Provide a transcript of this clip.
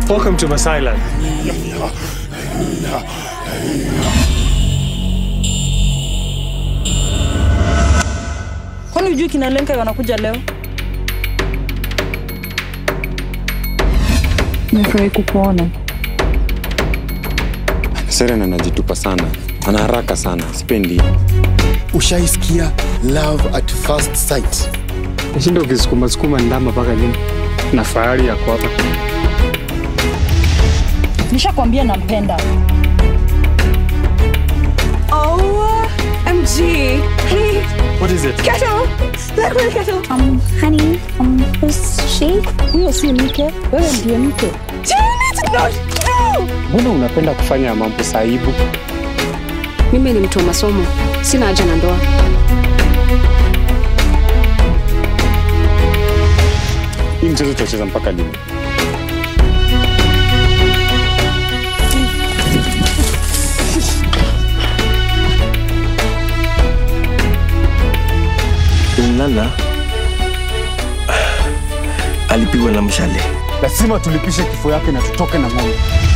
Welcome to Masailand. Kwani hujui kina Lenka wanakuja leo? Nimefurahi kukuona. Seren anajitupa sana, ana haraka sana, sipendi. Ushaisikia love at first sight? Nashinda ukisukuma sukuma ndama mpaka lini? Na fahari yako hapa. Nishakwambia nampenda. OMG. Honey, What is it? kettle. Look at the kettle. Um, honey, um, who's she? Huyo si mke, wewe ndiye mke. Do you need to know? No. Mbona unapenda kufanya mambo saibu? Mimi ni mtu wa masomo, sina haja na ndoa. Hii mchezo tutacheza mpaka lini? Lala alipigwa na mshale. Lazima tulipishe kifo yake na tutoke na ng'ombe.